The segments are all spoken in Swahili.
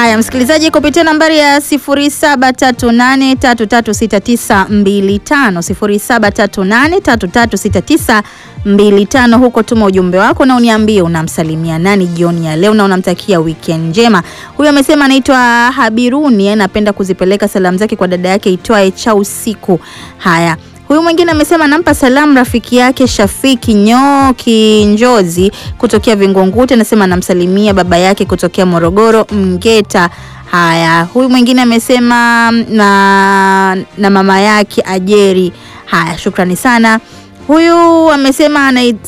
Haya, msikilizaji, kupitia nambari ya 0738336925 0738336925 huko tuma ujumbe wako na uniambie unamsalimia nani jioni ya leo na unamtakia weekend njema. Huyu amesema anaitwa Habiruni, anapenda kuzipeleka salamu zake kwa dada yake itwaye cha usiku. Haya, Huyu mwingine amesema nampa salamu rafiki yake Shafiki Nyoki Njozi kutokea Vingunguti, anasema anamsalimia baba yake kutokea Morogoro Mgeta. Haya, huyu mwingine amesema na, na mama yake Ajeri. Haya, shukrani sana. Huyu amesema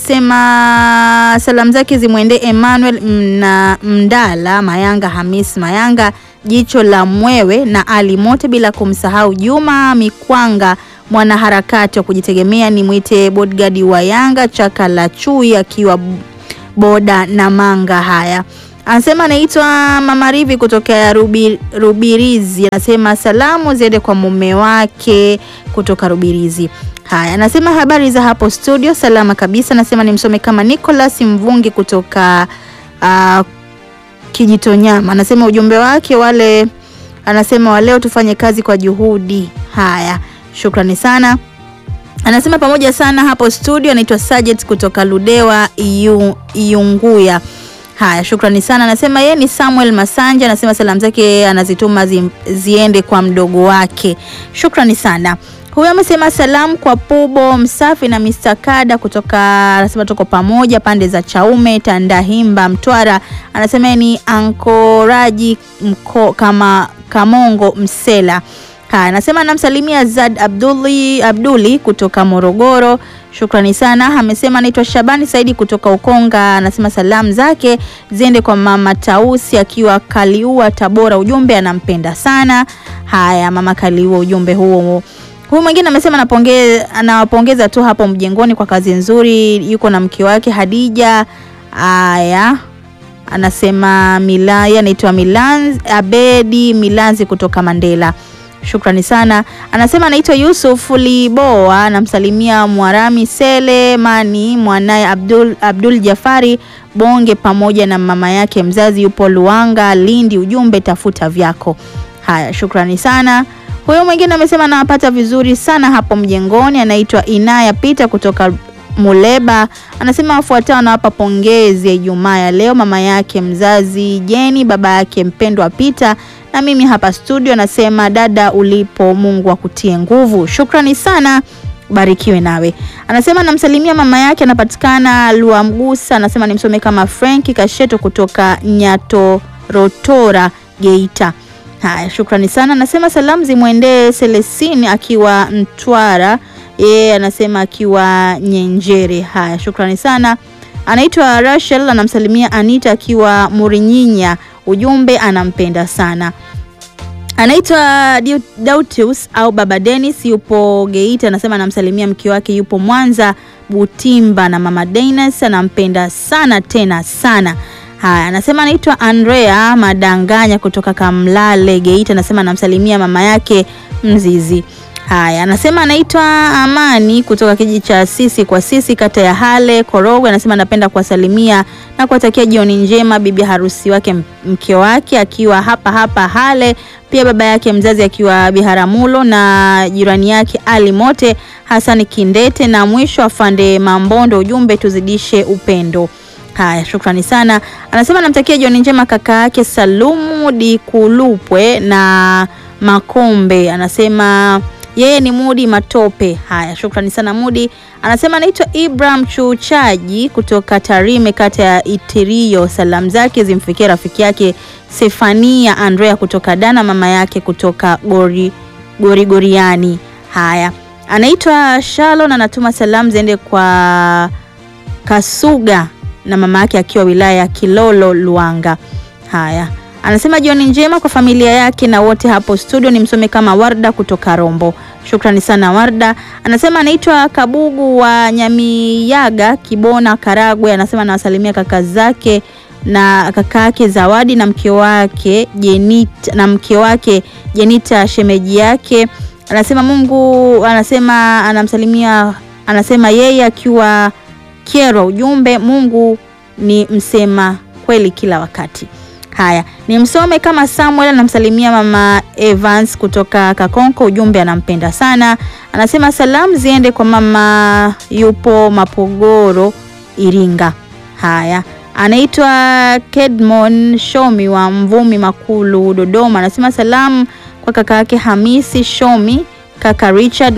anasema salamu zake zimwendee Emmanuel na Mdala Mayanga, Hamis Mayanga, Jicho la Mwewe na Ali Mote, bila kumsahau Juma Mikwanga mwanaharakati wa kujitegemea ni mwite bodyguard wa Yanga chaka la chui akiwa boda na manga. Haya, anasema anaitwa Mama Rivi kutoka Rubi, Rubirizi. Anasema salamu ziende kwa mume wake kutoka Rubirizi. Haya, anasema habari za hapo studio, salama kabisa. Anasema nimsome kama Nicholas Mvungi kutoka uh, Kijitonyama. Anasema ujumbe wake wale, anasema waleo tufanye kazi kwa juhudi. Haya, Shukrani sana. Anasema pamoja sana hapo studio. Anaitwa Sajet kutoka Ludewa Iyu, Iunguya. Haya, shukrani sana. Anasema yeye ni Samuel Masanja. Anasema salamu zake anazituma zi, ziende kwa mdogo wake. Shukrani sana. Huyu amesema salamu kwa Pubo Msafi na Mr. Kada kutoka, anasema tuko pamoja pande za Chaume, Tandahimba, Mtwara. Anasema ni Ankoraji mko, kama Kamongo Msela. Haya, anasema namsalimia Zad Abduli, Abduli kutoka Morogoro. Shukrani sana. Amesema anaitwa Shabani Saidi kutoka Ukonga. Anasema salamu zake ziende kwa mama Tausi akiwa Kaliua Tabora. Ujumbe anampenda sana. Haya, mama Kaliua, ujumbe huo. Huyu mwingine amesema anapongeza, anawapongeza tu hapo mjengoni kwa kazi nzuri. Yuko na mke wake Hadija. Haya, anasema Milaya, anaitwa Milanzi Abedi Milanzi kutoka Mandela. Shukrani sana. Anasema anaitwa Yusuf Liboa, anamsalimia Mwarami Selemani, mwanaye Abdul, Abdul Jafari Bonge pamoja na mama yake mzazi yupo Luanga Lindi. Ujumbe tafuta vyako. Haya, shukrani sana. Huyo mwingine amesema anawapata vizuri sana hapo mjengoni, anaitwa Inaya Pita kutoka Muleba. Anasema wafuatao anawapa pongezi ya Ijumaa ya leo, mama yake mzazi Jeni, baba yake mpendwa Pita na mimi hapa studio nasema dada ulipo, Mungu akutie nguvu. Shukrani sana, barikiwe nawe. Anasema namsalimia mama yake, anapatikana Luamgusa. Anasema nimsome kama Frank Kasheto kutoka Nyatorotora, Geita. Haya, shukrani sana. Anasema salamu zimwendee Selesini akiwa Mtwara, yeye anasema akiwa Nyenjere. Haya, shukrani sana. Anaitwa Rachel, anamsalimia Anita akiwa Murinyinya ujumbe anampenda sana. Anaitwa Dautius au Baba Dennis, yupo Geita. Anasema anamsalimia mke wake yupo Mwanza Butimba, na mama Dennis anampenda sana tena sana. Haya, anasema anaitwa Andrea Madanganya kutoka Kamlale Geita. Anasema anamsalimia mama yake Mzizi. Haya, anasema anaitwa Amani kutoka kijiji cha Sisi kwa Sisi, kata ya Hale Korogwe. Anasema anapenda kuwasalimia na kuwatakia jioni njema bibi harusi wake mke wake akiwa hapa hapa Hale, pia baba yake mzazi akiwa Biharamulo na jirani yake Ali Mote Hasani Kindete, na mwisho afande Mambondo. Ujumbe tuzidishe upendo. Haya, shukrani sana. Anasema anamtakia jioni njema kaka yake Salumu Dikulupwe na Makombe. Anasema yeye ni Mudi Matope. Haya, shukrani sana Mudi. Anasema anaitwa Ibrahim Chuchaji kutoka Tarime, kata ya Itirio. Salamu zake zimfikia rafiki yake Sefania Andrea kutoka Dana, mama yake kutoka Gori Gorigoriani. Haya, anaitwa Shalon, anatuma salamu ziende kwa Kasuga na mama yake akiwa wilaya ya Kilolo Luanga. Haya, anasema jioni njema kwa familia yake na wote hapo studio. Ni msome kama Warda kutoka Rombo. Shukrani sana Warda. Anasema anaitwa Kabugu wa Nyamiyaga, Kibona, Karagwe. Anasema anawasalimia kaka zake na kaka yake Zawadi na mke wake Jenita, na mke wake Jenita shemeji yake. Anasema Mungu, anasema anamsalimia, anasema yeye akiwa Kyerwa. Ujumbe, Mungu ni msema kweli kila wakati. Haya, ni msome kama Samuel anamsalimia mama Evans kutoka Kakonko, ujumbe anampenda sana. Anasema salamu ziende kwa mama yupo Mapogoro Iringa. Haya, anaitwa Kedmon Shomi wa Mvumi Makulu Dodoma, anasema salamu kwa kaka yake Hamisi Shomi, kaka Richard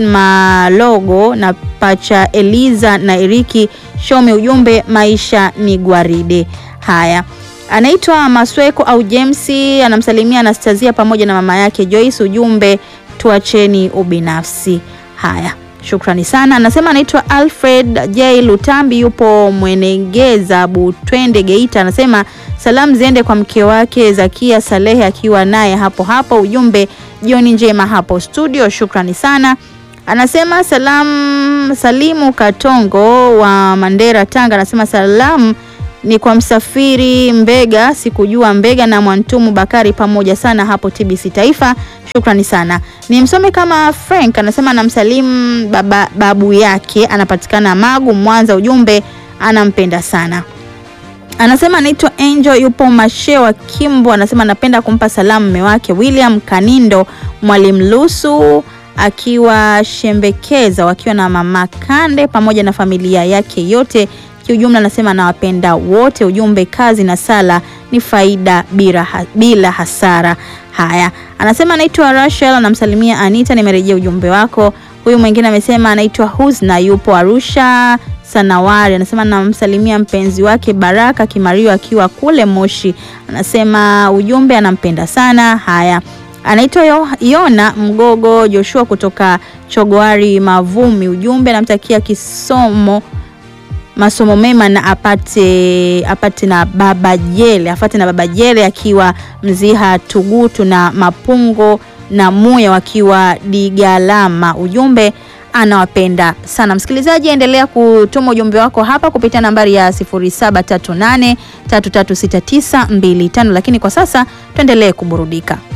Malogo na pacha Eliza na Eriki Shomi, ujumbe maisha ni gwaride. Haya, anaitwa Masweko au James anamsalimia Anastasia pamoja na mama yake Joyce, ujumbe tuacheni ubinafsi. Haya, shukrani sana. Anasema anaitwa Alfred J Lutambi, yupo Mwenegeza Butwende Geita. Anasema salamu ziende kwa mke wake Zakia Salehe akiwa naye hapo hapo, ujumbe jioni njema hapo studio. Shukrani sana. Anasema salamu Salimu Katongo wa Mandera Tanga, anasema salamu ni kwa msafiri Mbega, sikujua Mbega na Mwantumu Bakari pamoja sana hapo TBC Taifa. Shukrani sana. Ni msome kama Frank anasema anamsalimu baba, babu yake anapatikana Magu Mwanza, ujumbe anampenda sana. Anasema anaitwa Angel yupo Mashewa Kimbo, anasema anapenda kumpa salamu mume wake William Kanindo Mwalimu Lusu akiwa Shembekeza wakiwa na mama Kande pamoja na familia yake yote kiujumla anasema anawapenda wote. Ujumbe kazi na sala ni faida bila, bila hasara. Haya, anasema anaitwa Rachel, anamsalimia Anita, nimerejea ujumbe wako. Huyu mwingine amesema anaitwa Huzna, yupo Arusha Sanawari, anasema anamsalimia mpenzi wake Baraka Kimario akiwa kule Moshi, anasema ujumbe anampenda sana. Haya, anaitwa Yona Mgogo Joshua kutoka Chogoari Mavumi, ujumbe anamtakia kisomo masomo mema na apate apate na baba jele afate na baba jele akiwa Mziha Tugutu na Mapungo na Muya wakiwa Digalama. Ujumbe anawapenda sana. Msikilizaji, endelea kutuma ujumbe wako hapa kupitia nambari ya 0738336925, lakini kwa sasa tuendelee kuburudika.